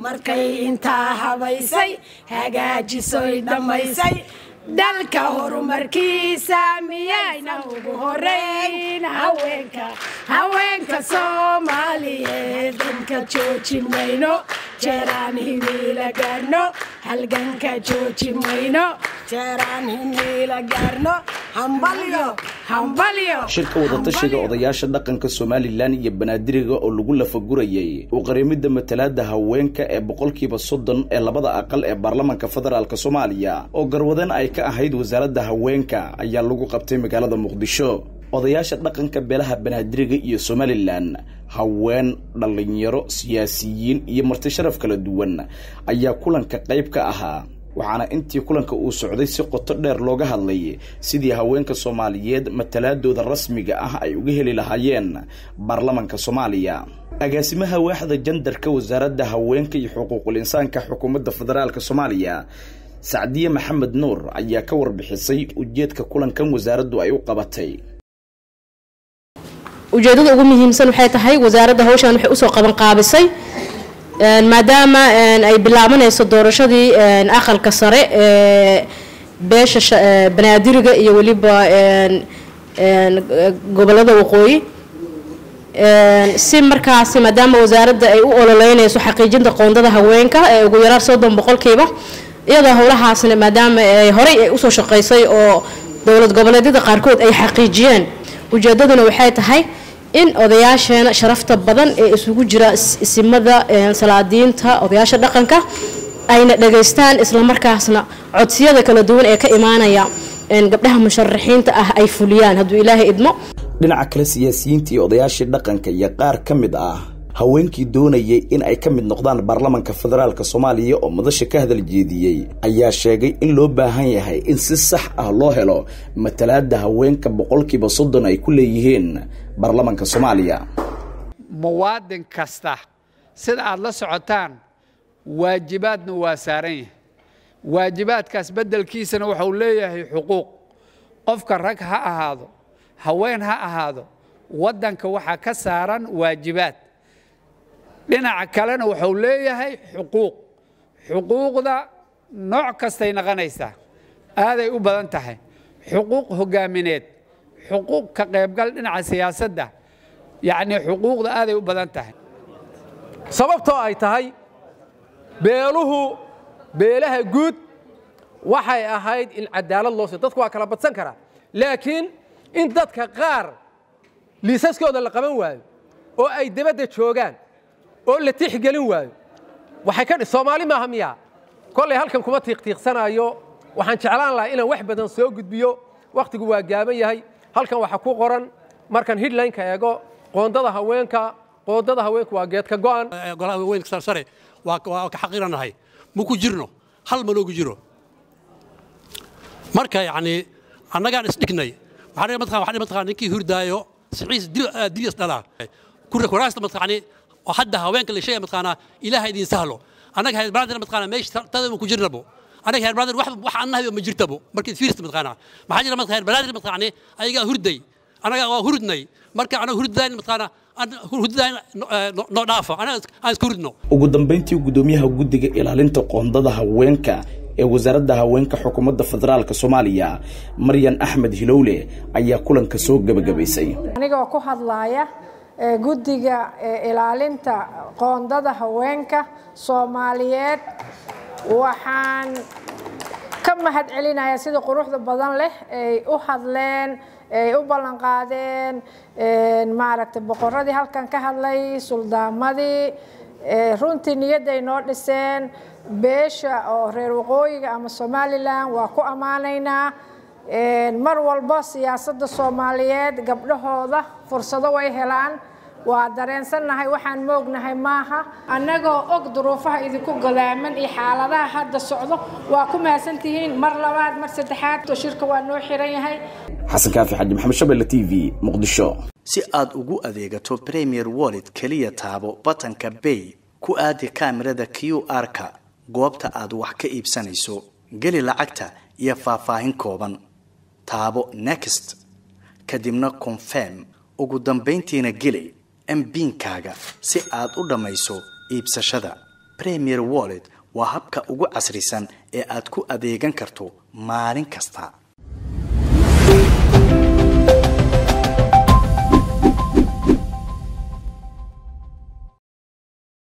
markay intaa habaysay hagaajisoy dhammaysay dalka horumarkiisa miyayna ugu horeyn haweenka haweenka soomaaliyeed danka jooji mayno jeeraan himiila gaarno halganka jooji mayno jeeraan himiila gaarno hambalyo hambalyo shirka wadatashiga odayaasha dhaqanka somalilan iyo banaadiriga oo lagu lafagurayay u qareemidda matalaada haweenka ee boqolkiiba soddon ee labada aqal ee baarlamanka federaalk soomaaliya oo garwadeen ay ka ahayd wasaaradda haweenka ayaa lagu qabtay magaalada muqdisho odayaasha dhaqanka beelaha banaadiriga iyo somalilan haween dhallinyaro siyaasiyiin iyo marti sharaf kala duwan ayaa kulanka qayb ka ahaa waxaana intii kulanka uu socday si qoto dheer looga hadlay sidii haweenka soomaaliyeed matalaadooda rasmiga ah ay uga heli lahaayeen baarlamanka soomaaliya agaasimaha waaxda jandarka wasaaradda haweenka iyo xuquuqul insaanka xukuumadda federaalk soomaaliya sacdiye maxamed nuur ayaa ka warbixisay ujeedka kulankan wasaaraddu ay u qabatay ujeedada ugu muhiimsan waxay tahay wasaaradda hawshan waxay usoo qaban qaabisay maadaama ay bilaabanayso doorashadii aqalka sare ee beesha banaadiriga iyo weliba gobolada waqooyi si markaasi maadaama wasaaradda ay u ololeynayso xaqiijinta qoondada haweenka ee ugu yaraan soddon boqolkiiba iyadoo howlahaasna maadaama horey ay usoo shaqaysay oo dowlad goboleedyada qaarkood ay xaqiijiyeen ujeedaduna waxay tahay in odayaasheena sharafta badan ee isugu jira isimada salaadiinta odayaasha dhaqanka ayna dhageystaan islamarkaasna codsiyada kala duwan ee ka imaanaya gabdhaha musharaxiinta ah ay fuliyaan hadduu ilaahay idmo dhinaca kale siyaasiyiinta iyo odayaashii dhaqanka iyo qaar ka mid ah haweenkii doonayay in ay ka mid noqdaan baarlamanka federaalk soomaaliya oo madasha ka hadal jeediyey ayaa sheegay in loo baahan yahay in si sax ah loo helo matalaada haweenka boqolkiiba soddon ay ku leeyihiin baarlamanka soomaaliya muwaadin kasta sida aad la socotaan waajibaadna waa saaran yahay waajibaadkaas beddelkiisana waxau leeyahay xuquuq qofka rag ha ahaado haween ha ahaado waddanka waxaa ka saaran waajibaad dhinaca kalena wuxuu leeyahay xuquuq xuquuqda nooc kastay naqanaysaa aaday u badan tahay xuquuq hogaamineed xuquuq ka qaybgal dhinaca siyaasadda yacnii xuquuqda aaday u badan tahay sababtoo ay tahay beeluhu beelaha guud waxay ahayd in cadaalad loo siiyo dadku waa kala badsan karaa laakiin in dadka qaar liisaskooda la qaban waayo oo ay debadda joogaan oo la tixgelin waayo waxay ka soomaali maaha miyaa kollay halkan kuma tiiqtiiqsanaayo waxaan jeclaan lahaa inaan wax badan soo gudbiyo wakhtigu waa gaaban yahay halkan waxaa ku qoran markaan hidlineka eego qoondada haweenka qoondada haweenka waa geedka go'an golaha weynka sarsare waa ka xaqiranahay ma ku jirno hal ma loogu jiro marka yacni annagaan isdhignay waxaan mataqaan mataqaan ninkii hurdaayo siciis dilyas dhalaa kuraasta mataqaani oo hadda haweenka la sheegay mataqaanaa ilaaha idin sahlo annaga heer baraadina mataqaanaa meesha tadaba ku jirnabo annaga heer baraadina wax wax annahayo ma jirtabo markii fiirsta mataqaanaa maxaa jira mataqaan heer baraadina mataqaani ayagaa hurday annaga waa hurdnay marka anaga hurdayn mataqaanaa hurdayn noo dhaafa anaga aan isku hurdno ugu dambayntii gudoomiyaha guddiga ilaalinta qoondada haweenka ee wasaaradda haweenka xukuumadda federaalk soomaaliya maryan axmed hilowle ayaa kulanka soo gebagabaysay anigoo ku hadlaaya guddiga ilaalinta qoondada haweenka soomaaliyeed waxaan ka mahad celinayaa sida quruxda badan leh ay u hadleen ay u ballanqaadeen maaragtay boqoradii halkan ka hadlay suldaamadii runtii niyadday noo dhiseen beesha oo reer waqooyiga ama somalilan waa ku ammaanaynaa mar walba siyaasadda soomaaliyeed gabdhahooda fursado way helaan waa dareensannahay waxaan moognahay maaha annagoo og duruufaha idinku godaaman iyo xaaladaha hadda socdo waa ku mahadsantihiin mar labaad mar saddexaad shirka waa noo xiran yahay xasan kaafi xaji maxamed shabelle t v muqdisho si aad ugu adeegato premier wallet keliya taabo batanka bay ku aadi kaamirada q r-ka goobta aad wax ka iibsanayso geli lacagta iyo faahfaahin kooban taabo next kadibna confirm ugu dambayntiina geli mbiinkaaga si aad u dhammayso iibsashada premier wallet waa habka ugu casrisan ee aad ku adeegan karto maalin kasta